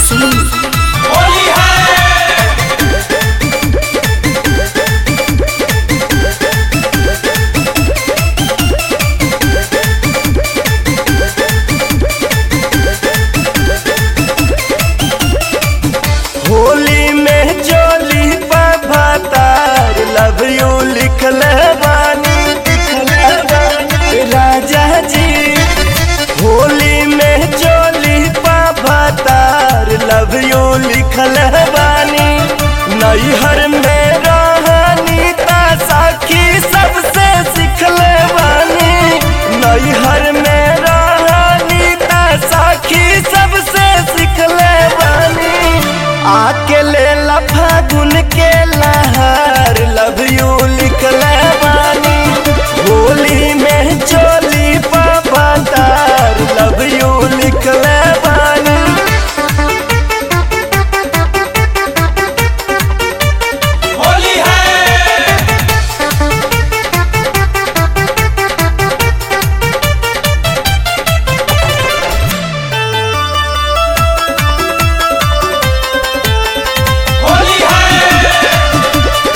सुनील होली है होली में जोली भातार लव यू लिखल बानी लिखल बानी राजा जी होली में जोली भातार लव यू लिखल बानी नैहर में रहनी ता साखी सबसे सिखल बानी नैहर में रहनी ता साखी सबसे सिखल बानी आके ले ला फागुन के लहर लव यू लिखल बानी होली में चोली पापातार लव यू लिखल बानी होली है होली है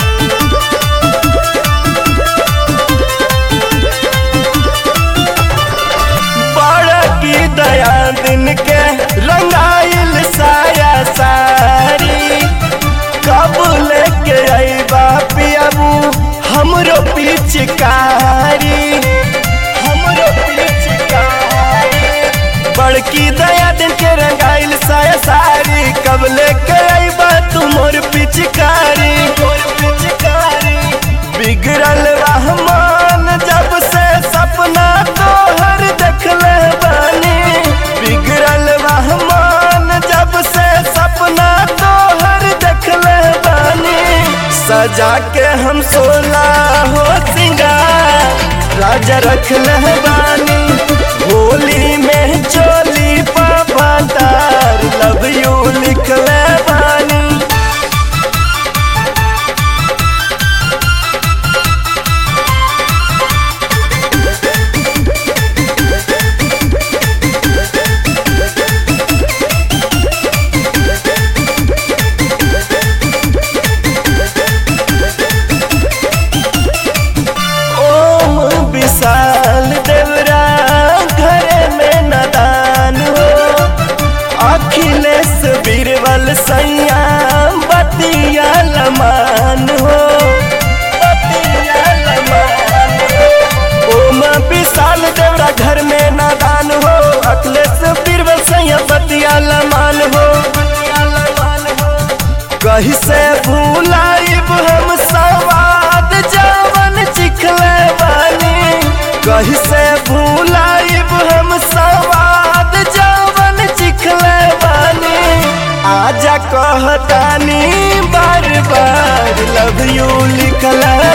बड़ा की दया दिन के रंगाइल साया सारी कब लेके अइबा पियाबू हमरो पिचकारी हमरो पिचकारी बड़की दया दिन के रंगाइल साया सारी कब लेके अइबा तू मोर पिचकारी मोर पिचकारी बिगड़ल रहमान जब से सपना तोहर देखले बानी बिगड़ल रहमान जब से सपना तोहर देखले बानी सजा के हम सोला हो सिंगार राजा रखले बानी होली में चोली पापा तार लव यू लिखले बानी ओम विशाल देवरा घरे में नदान हो अखिलेश बीरबल सैया बतिया लमान हो बतिया लमान हो ओम विशाल देवरा घर में नादान हो अखिलेश बीरबल सैया बतिया लमान हो बतिया लमान हो कहीं से भूलाइब हम सवाद जवन चिखले बानी कहीं से भूलाइब हम सवाद जवन चिखले बानी आजा कहतानी बार बार लव यू लिखले